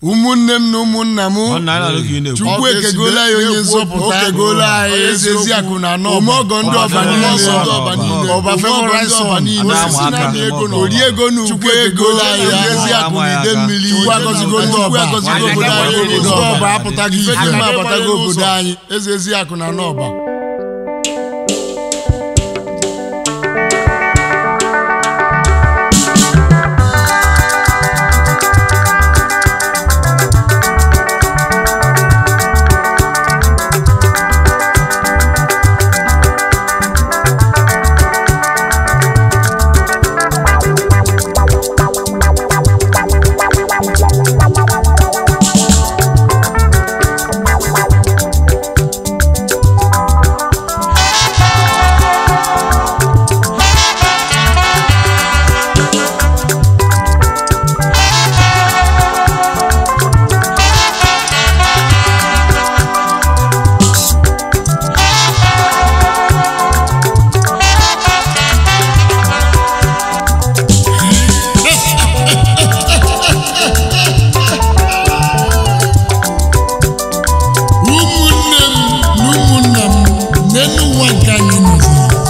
ụmụnne m na ụmụnna m Ọ na-ala ka ị na-ekwu. chukwu Ọ ga-esi ekegola ya onye na-ekwu, nzọpụta o kegoola anyị ezi eziokwu. eziakụ na anọ Ome ọgọ ndị ọba Ọba niile. niile. Ọba Ọba niile. Ọba Ọba favorite ndị ọba son. niile. Ada Osisi ama na-amị aka. ego na Ori ego na Chukwu uke ego ekegola anyị ya Ama ezi ya akụ na aka. ide mmiri Chukwu agọzigo ndị Chukwu ọba. agọzigo Nwaanyị obodo anyị agakwaghị obodo ụzọ. ọba apụtaghị ife Ife dị dị abatago n'ụzọ. obodo anyị ezi ezi akụ na anọba ụmụnne m na ụmụnna m n'elu ụwa nke anyị nọzi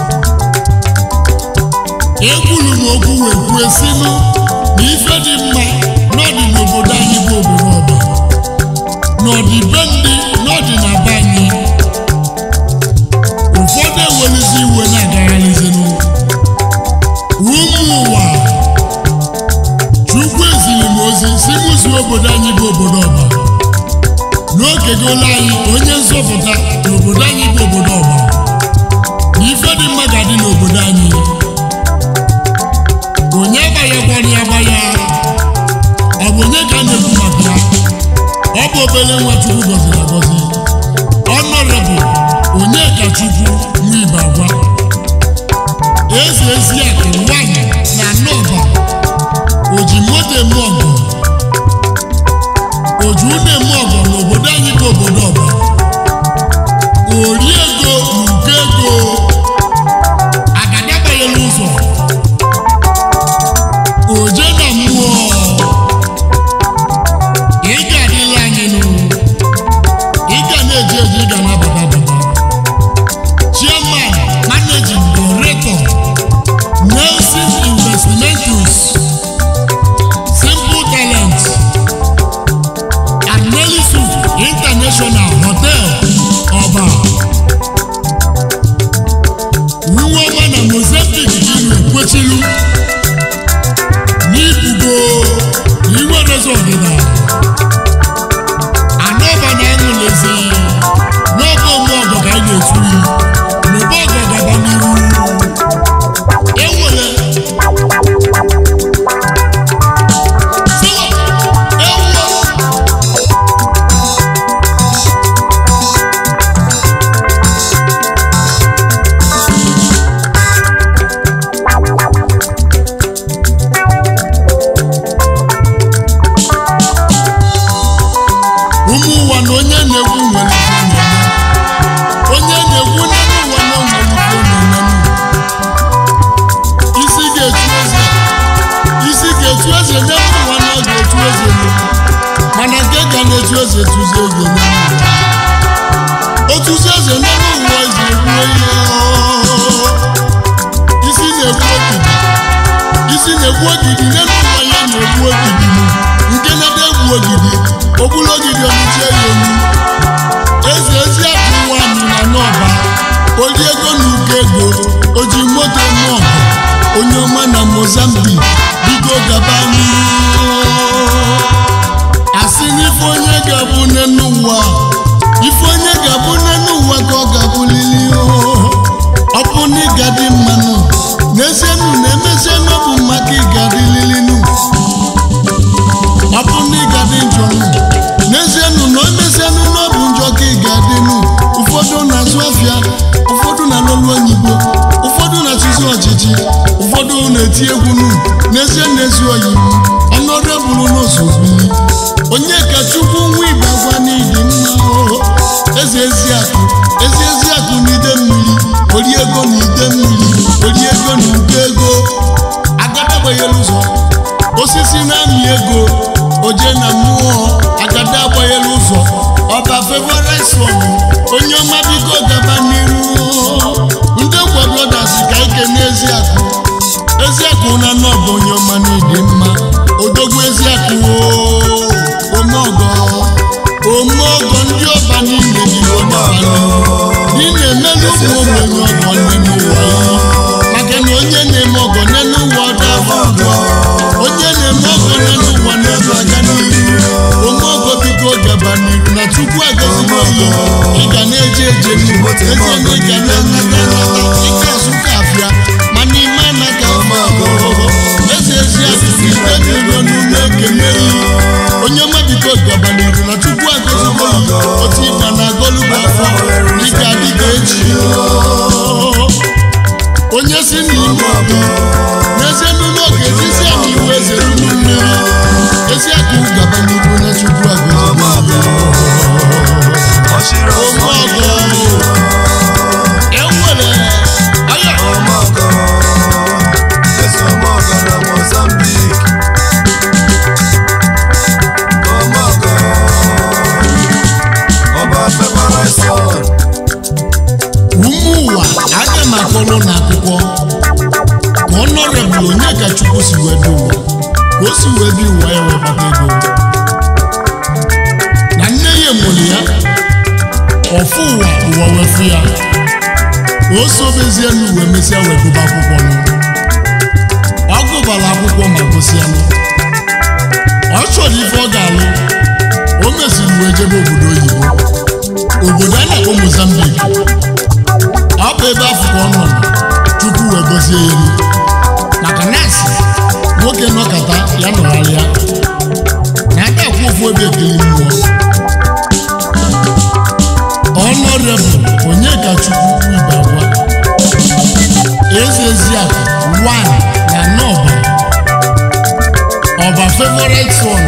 ekwuru m okwu wee kwuo sinụ na ife dị mma n'ọdị n'obodo anyị bụ obodo ọba n'ọdịbe ndị n'ọdị na be anyị ụfọdụ ewelizi iwe na-agagharịzinụ ụmụ ụwa chukwu eziri m ozi si mụzi obodo anyị bụ obodo ọba n'oge gola anyị onye nzọpụta n'obodo anyị bụ obodo ọba na ife dị mma ga-adị n'obodo anyị onye agbanyekwara ya agbanya ọ bụ onye ka a na-ekwu maka ya ọ bụ obere nwa chukwu gọziri agọzi ọnọrebụ onye ka chukwu nwa ibe agwa eze ezi akụ nwanyị na nọba oji moto eme ọgụ oju na-eme ọgọ n'obodo anyị bụ obodo ọba ori ego nke ego agada banyere ụzọ oje na mmụọ ị ga-adịla anyị nụ ị ga na-eji eji ị ga na-abata abata chairman managing director Nelson Investmentus Simple Talent Anelisu International Hotel Ọba Nneọma na Mozambique iru ekwechilu n'ibugo na iwe rezo ọdịda Anọba na aṅụlezi n'ọba ome ọgọ ka anyị na-etu yi n'ụba ọgọ gaba n'iru enwere ewu ụmụ ụwa na onye na-ekwu nwere ife na-eme onye na-ekwu n'elu ụwa na o nwere ife na-eme isi ga-etu eze isi ga-etu eze n'elu ụwa na ọ ga-etu eze n'elu mana nke ga na-etu eze tuzi eze n'elu ụwa otuzi eze n'elu ụwa eze ekwuo ihe isi na-ekwu ogidi isi na-ekwu ogidi n'elu ụwa ya na-ekwu ogidi nke na-ede egwu ogidi ogbulu ogidi ọmụchie ya elu eze ezi akụ nwanyị na n'ọba oji ego na uko ego oji moto eme ọgụ onye ọma na mozambique bigo gaba n'ihu asị n'ife onye ga-abụ n'enu ụwa ife onye ga-abụ n'enu ụwa ka ọ ga-abụlili ọ bụ na ịga dị mmanụ n'ezienụ na emezienụ ọ bụ maka ịga dịlilinu ọ bụ na ịga dị njọ nụ n'ezienụ na emezienụ na ọ bụ njọ ka ị ga-adịnụ ụfọdụ na-azụ afịa ụfọdụ na-alụlụ oyibo ụfọdụ na-achịzi ọchịchị ụfọdụ na-eti egwu nụ n'ezie n'ezi oyibo ọnọdụbụrụ n'ozozili onye ka chukwu nwa igbe gwa n'idi mma o. eze ezi akụ ezi ezi akụ n'ide mmiri ori ego na ide mmiri ori ego na ugo ego agadagbanyere ụzọ osisi na-amị ego oje na mmụọ ada agbanyela ụzọ ọba favorit son onye ọma biko gaba n'iru ndị gwa brothers ka ike n'eziakụ eziakụ na nọbụ onye ọma n'ịdị mma odogwu eziakụ omeọgọ omeọgọ ndị ọba niile dị ọgọ ị na-emelu ụmụ ogbenye ọgọ nne n'ụwa ihe maka na onye na-eme ọgọ n'elu ụwa ọdọ afọ ụgwọ onye na-eme ọgọ n'elu ụwa n'elu aga n'ihu ome ọgọ biko gaba n'ihu na chukwu agọzigo ya ị ga na-eje eje n'ihu ezie na ị ga na-anata anata ike azụka afịa mana ime anaka ọgọ eze ezi asụsụ ite n'iro n'ume ekele yi onye ọma biko gaba n'ihu na chukwu agọzigo ya otu ịgba na agọlugbo afọ dịka dịka echi onye si n'ime ọgụ n'ezie n'ụlọ oge ezisi anyị iwu eze ruru mmiri ezi akụ gaba n'ihu na chukwu agọzigo Ọchịrị ọsọ ome ọgọ enwere aya ọmọgọ eze ọmọgọ na Mozambique ọmọgọ ọba favorit son ụmụ ụwa aga m akọrọ n'akwụkwọ ka ọnọrebụl onye ka chukwu si wee bi ụwa ka o si wee bi ụwa ya wee kpata ego na nne ya mụrụ ya ọfụ ụwa ụwa wee fụ ya ka o sobezie n'uwe mesịa wee gụba akwụkwọ nụ ọ gụbara akwụkwọ ma gụsịa nụ ọ chọrọ ife ọ ga-alụ o mesiri wee jebe obodo oyibo obodo a na-akpọ Mozambique ọ bụ ebe afọ ka ọ nọ chukwu wee gọzie ya elu maka nọọsụ nwoke nọkọta ya nọgharịa na aka akwụ ofu ebe ekele mmụọ ọnọrebụl onye ka chukwu ibe agwa eze eziakụ wan na nọba ọba favorit son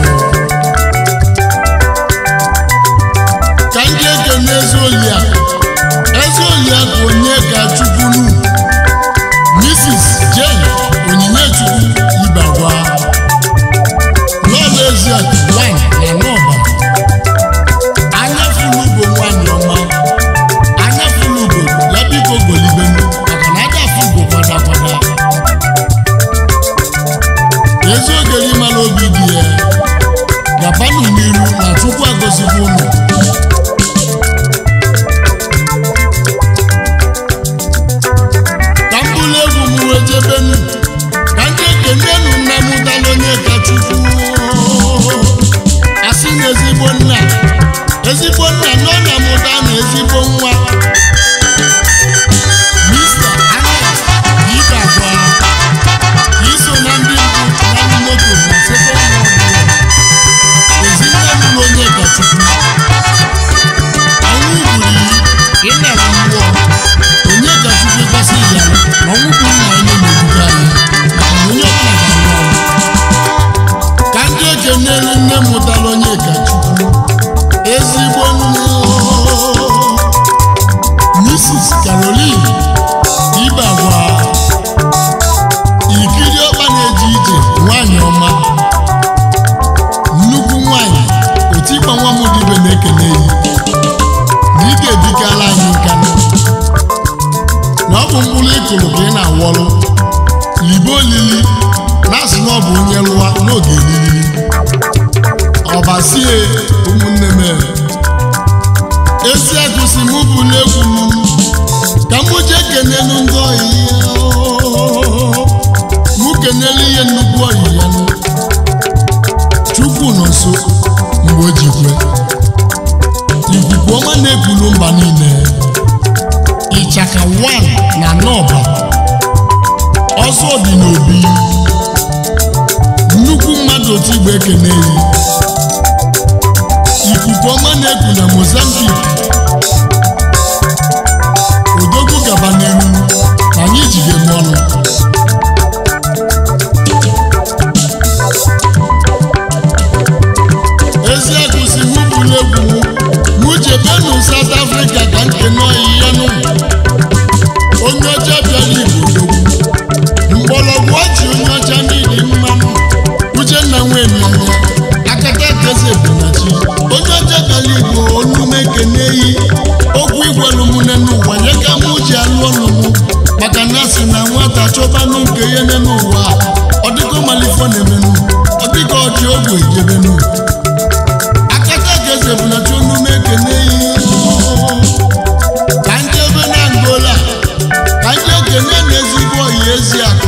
ka ndị ekene eze oliakụ eze oliakụ onye ka chukwu nu mrs jane onyinye chukwu ibagwa lọba eziakụ wan na nọba anya fulugo nwanyị ọma anya fulugo ya biko golibenu maka na aja fugo kwada kwada ezi oge gị mara obi dị ya gabanụ n'iru na chukwu agọzikwa ụnụ ka m bụrụ egwu m wee jebenu ka ndị ekenenu nna m dala onye ka chukwu asị na ezigbo nna ezigbo nna nọ na mụta na ezigbo nwa Mr. Alex Ibagwa iso na ndị mbụ na ndị moto na sekọnd ezinne mụrụ onye ka chukwu ọnwụ gburu ịnara mmụọ onye ka chukwu gosi ya na ọnwụ bụ nna anyị na-ebuga anyị maka na onye ọbụla ga-anwụ ọnwụ ka ndị ekenere nne mụtara onye ka chukwu ezigbo mmụọ mrs caroline ibagwa ikiri ọkpa na-eje ije nwanyị ọma nnukwu nwanyị otikpa nwa m dibe na-ekele yi na ị ga-ebikala anyị nkanụ na ọ bụ mkpụrụ ịkụrụ ka ị na-awọrụ libe olili na-asị na ọ bụ onye lụwa n'oge elili ọbasie ụmụnne m ezi akụsi m bụ n'egwu m ka m jee kenelu ndị ọyị ya mụ kenelu ihe nnukwu ọyị ya nụ chukwu nọ nso mgbe o ji kwe ikuku ọma na-ekulu mba niile ịchaka 1 na nọba ọzọ dị n'obi nnukwu mmadụ otu igbo ekene yi ikuku ọma na-eku na Mozambique odogwu gaba n'ihu na anyị jide m ọnụ ezi akụsi mụ bụrụ egwu mụ jebenu South Africa ka nkene ọyịya nụ onye ọcha bịara igbo odogwu mgbọrọgwụ ọchị onye ọcha niile mmanụ uchenna nwee mmanya akata keze bụ na chi nenu akata ka eze bụ na chunume ekene ka njebe na angola ka nje ekene na ezigbo oyi ezi akụ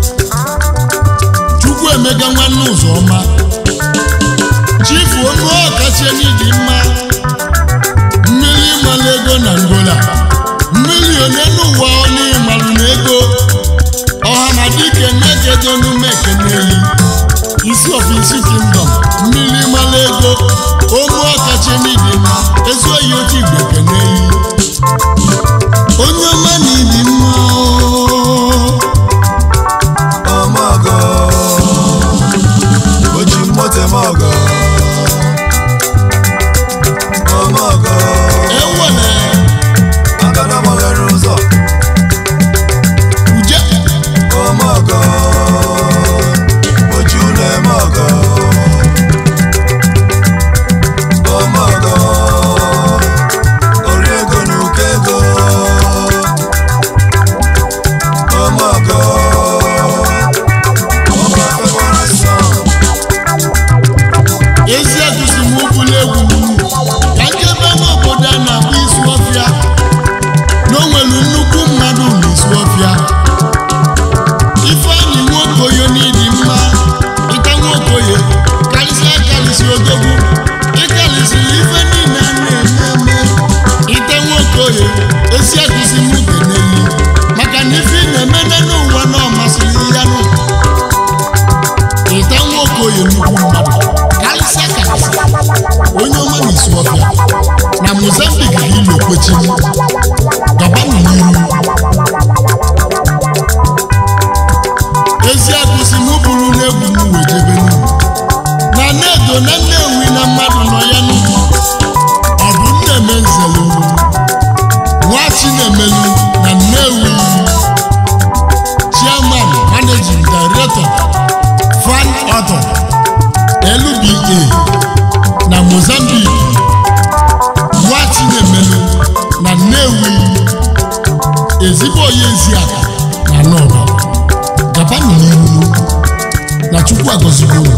chukwu emega nwanne ụzọ ọma chifu onu ọkachi n'ịdị mma mmiri ịmalụ ego na ngola mmiri one n'ụwa ọnụ ịmalụ na ego ọha na dike na-ekedo n'ume ekeneyi isi ofisi kingdom mmiri ịmalụ ego onu ọkachi n'ịdị mma ezi oyi oche igbo ekeneyi onye ọma na ịdị mma ooo. ọmọgọ oji mmote mọgọ ọmọgọ ewele agada gbaghere ụzọ uje ọmọgọ oji ụlọ eme ọgọ ọmọgọ ori ego na ụkọ ego ọmọgọ ọmọ fẹwọrẹ sọ. ezi egusi m ụbụla egwu m ka njebe n'obodo a na-akpọ isu ọfịa na o nwere nnukwu mmadụ n'isu ọfịa ifeanyị nwokoyo n'ịdị mma ịta nwokoye karịsịa karịsị odogwu ịkarịsịrị ife niile a na-eme eme ịta nwokoye ezi egusi m keneli maka na ife ị na-eme n'ụwa na ọ masịrị ya nụ ịta nwokoye nnukwu mmadụ karịsịa karịsịa onye ọma na-esi ọfịa na mozambik ka ilo kwechi gabanụ n'iru ezi agụsi m bụrụ n'egwu m wee jebe n'ugwu na nnedo na nnewi na mmadụ nọ ya n'ugwu ọ bụ nneme nzelu nwa chinemelu na nnewi chairman managing director fan author LBA na Mozambique nwa Chinemelu na Nnewi ezigbo onye Eziaka na Nọba gabanụ n'ihu na Chukwu agọzigo unu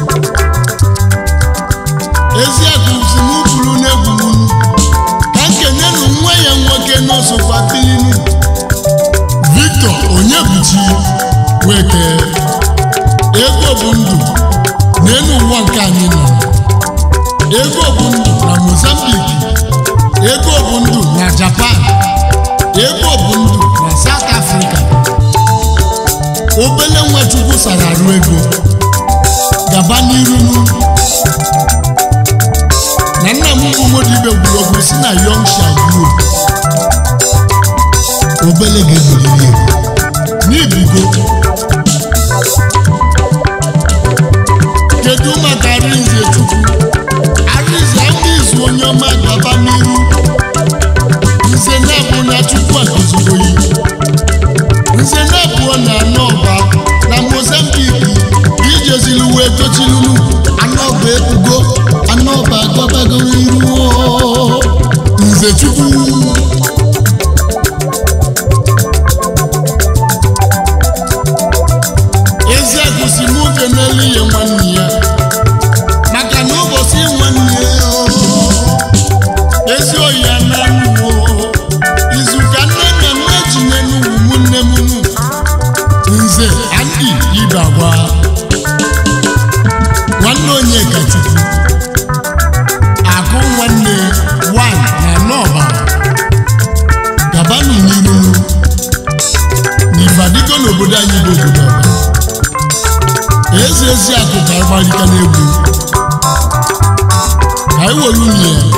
Eziaka si m buru n'egwu m ka nkenyenụ nwa ya nwoke n'osokwa pilinu Victor Onyebuchi Weke ego bụ ndụ n'elu ụwa nke anyị nọ ego bụ ndụ na mozambique ego bụ ndụ na japan ego bụ ndụ na south africa obele nwachukwu sara arụ ego gaba n'iru na nna m bụ modibe gwuru ogwu si na yong shagruo obele ga-ebuliri ego n'ibigo kedu maka arinze chukwu arinze ndị izu onye ọma gaba n'iru nze na-abụ na chukwu akụzigoyi nze na-abụọ na anọ ọba na mozambiki ijezili wee tochilulu anọba ebugo anọba gabago iru nze chukwu ezi agụsi m oge n'elu ihe nwanne ya maka na ụbọchị nwanne ya o, ezi oyi ya na nnuwo izu ka nne na nne jinye n'ugwu m nne m nu nze andi ibagwa nwanne onye kachukwu akụ nwanne wan na nọba gabanụ n'iru n'ibadigo n'obodo anyị bụ obodo ọba ezi ezi akụ ka ịgbalika n'egwu ka anyị were unyi ya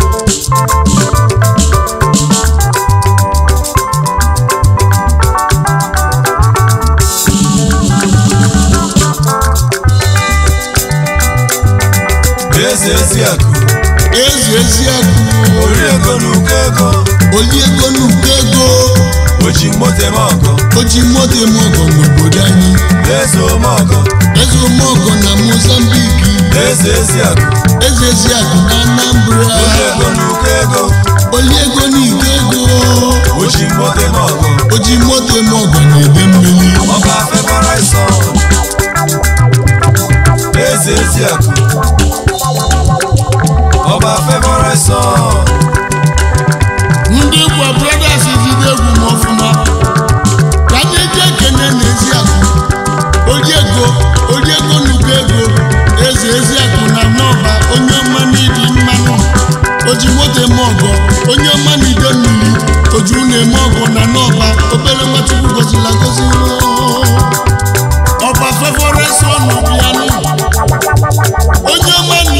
eze ezi akụ ezi ezi akụ ori ego na ụkọ ego oli ego n'ụkọ ego oji mmote mọgọ o ji moto eme ọgọ n'obodo anyị eze omọgọ eze omeọgọ na mozambiki eze ezi akụ eze ezi akụ na anambra ori ego na ụkọ ego oli ego n'iko ego oji mmote mọgọ o ji moto eme ọgọ na ebe mmiri ọba fẹkọrọ sọ eze ezi akụ ọba fevọrọ sọ ndị gwa brothers jide egwu m ọfụma ka anyị ji ekene n'ezi akụ oji ego oji ego n'ugo ego eze ezi akụ na n'ọba onye ọma n'ịdị mmanụ oji moto eme ọgọ onye ọma n'ide mmiri oju na-eme ọgọ na n'ọba obere nwachukwu gozila gozi ọba fevọrọ sọ n'obianụ onye ọma na